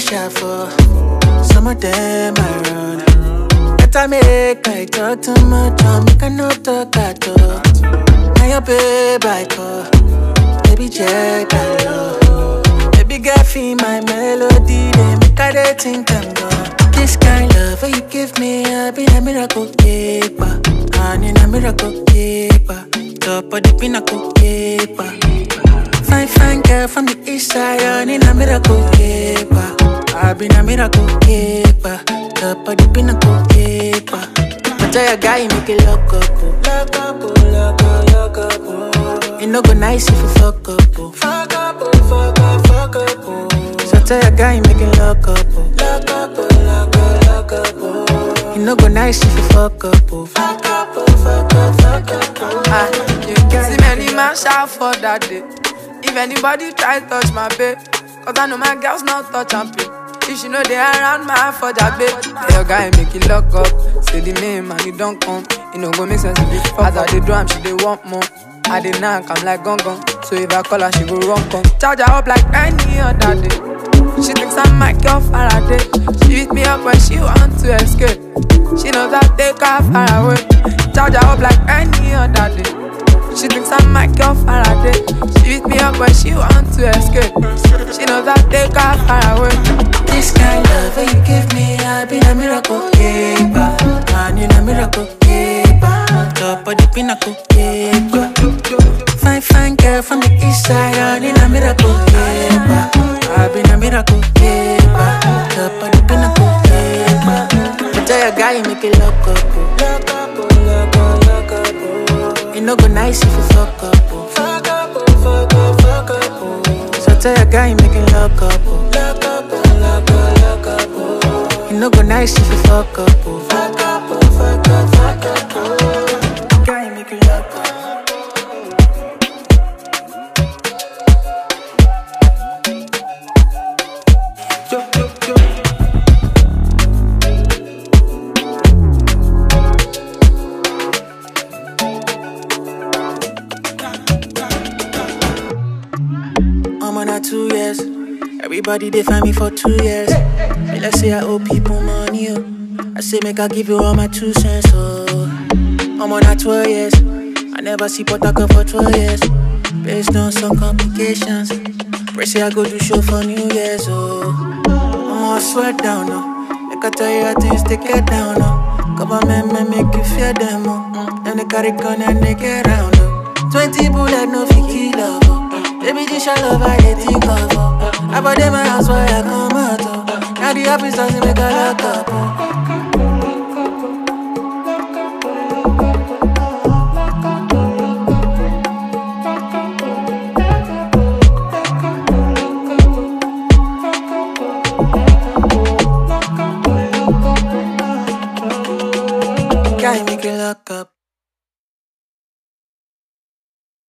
shuffle. Some of them I run. Better make I talk too much, or make I no talk at all. Now your babe I call, baby check that love. Baby girl feel my melody, they make I dey think I'm gone. This kind love that you give me, I be a miracle keeper. I need a miracle keeper. Top of the pinnacle keeper. Fine, fine girl from the east side, I need a miracle keeper. I been a miracle keeper. Top of the pinnacle keeper. I tell your guy, make it lock up. oh. Lock up, oh, lock up, lock up. oh. It no go nice if you fuck up. oh. Fuck up, oh, fuck up, fuck up. oh. So tell your guy, make it lock up. oh. Lock up, oh, lock up, lock up. oh. It no go nice if you fuck up. oh. Fuck up, oh, fuck up, fuck up. oh. Ah, you can see many man shout for that day. If anybody try touch my babe, cause I know my girls not touch and pay. If she know they around my for that babe, tell your guy make it lock up. Say the name and it don't come. It no go make sense if it fuck As I dey do am, she dey want more. I dey knock, I'm like gong gong. So if I call her, she go run come. Charge her up like any other day. She thinks I'm Michael Faraday. She beat me up when she want to escape. She knows I take her far away. Charge her up like any other day. She thinks I'm Michael Faraday. She beat me up when she want to escape. She knows I take her far away. This kind love that you give me, I been a miracle keeper. I need a miracle keeper. Top of the pinnacle keeper. Fine, fine girl from the east side, I need a miracle keeper. I been a miracle keeper. Top of the pinnacle keeper. I tell your guy, make it lock up. oh. Lock up, oh, lock up, lock up. oh. It no go nice if you fuck up. oh. Fuck up, oh, fuck up, fuck up. oh. So tell your guy, make it lock up. oh. Lock up, oh, lock up, lock up. oh. It no go nice if you fuck up. oh. Fuck up, oh, fuck up, fuck up. oh. Guy, make it lock up. Yo, yo, yo. I'm on a two years. Everybody they find me for two years. Hey, let's say I owe people money. Oh. I say make I give you all my two cents. Oh, I'm on a 12 years. I never see Potaka for 12 years. Based on some complications. Pray say I go do show for New Year's. Oh, I'm all sweat down. Oh. Make I tell you how things they get down. Oh. Government may make you fear them. Oh. Mm. Then they carry gun and they get round. Oh. 20 bullet no fit kill love. Oh. Baby, this your love I dey think of. Oh. I bought them my house where I come out. Oh. Now the office doesn't make a lock up.